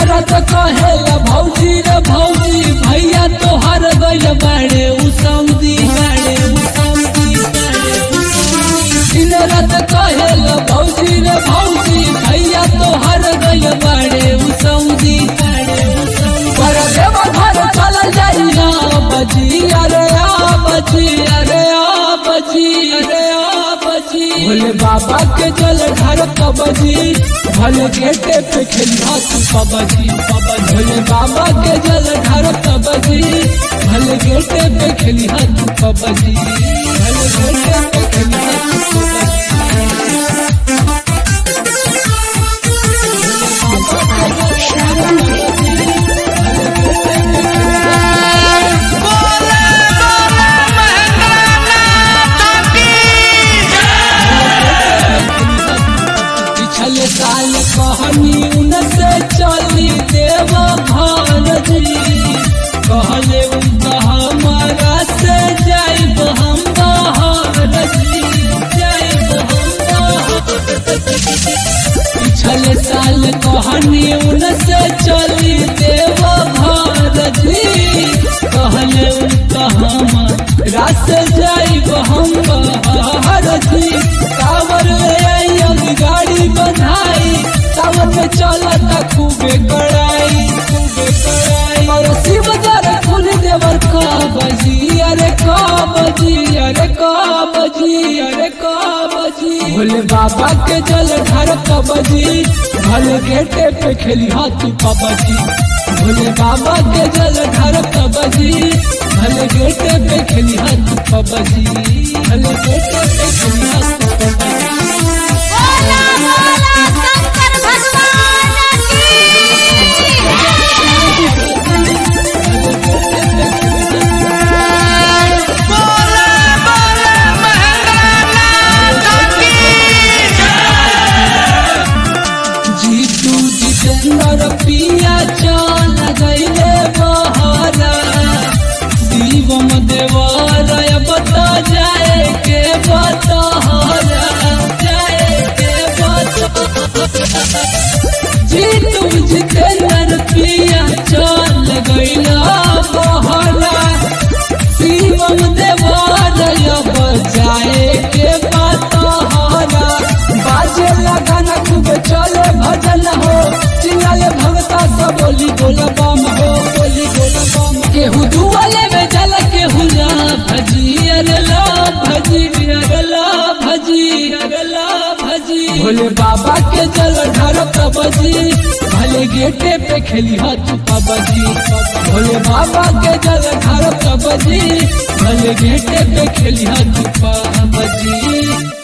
रात कहेला भौजी रे भौजी भैया तोहर गइल बाड़े उ सऊदी बाड़े उ सऊदी बाड़े उ सऊदी। दिन रात कहेला भौजी रे भौजी भैया तोहर गइल बाड़े उ सऊदी बाड़े उ सऊदी। पर देव घर चल जाई ना बजी अरे आ बजी अरे आ बजी अरे आ बजी भोले बाबा के जल घर कबजी भले गेटे पे खेलिया तू कबजी कबजी भोले बाबा के जल घर कबजी भले गेटे पे खेलिया तू कबजी भले गेटे पे खेलिया तू पिछले साल कहनी उनसे चली देव भारती कहले उनका हमारा से जाइब हम भारती जाइब हम भारती। पिछले साल कहनी उनसे चली देव भारती कहले उनका हमारा से जाइब हम भारती कावर ले आई अब गाड़ी बधाई सावन में चलता खूबे कड़ाई खूबे कड़ाई और शिव जर खुल देवर का बजी अरे का बजी अरे का बजी अरे का बजी भोले बाबा के जल घर का बजी भले गेटे पे खेली हाथी पबजी भोले बाबा के जल घर का बजी भले गेटे पे खेली हाथी पबजी भले गेटे पे खेली हाथी पबजी बोला बोला शंकर भगवान की जीतू जितेंद्र पिया चल गईले बहारा शिवम देवरय बता जाए के बतहरा जाए के बतहरा जीतू जितेंद्र पिया चल गईला बहारा शिवम देवरय बजाए के बतहरा बाजे लगन खूब चले भजन हो चिल्लाले भगता सब बोली बोल बम हो बोली बोल बम केहू दुआले में जल केहू ला भजी अरे ला भजी अरे ला भजी अरे ला भजी भोले बाबा के जल ढार कबजी भले गेटे पे खेली हाथ कबजी भोले बाबा के जल ढार कबजी भले गेटे पे खेली हाथ कबजी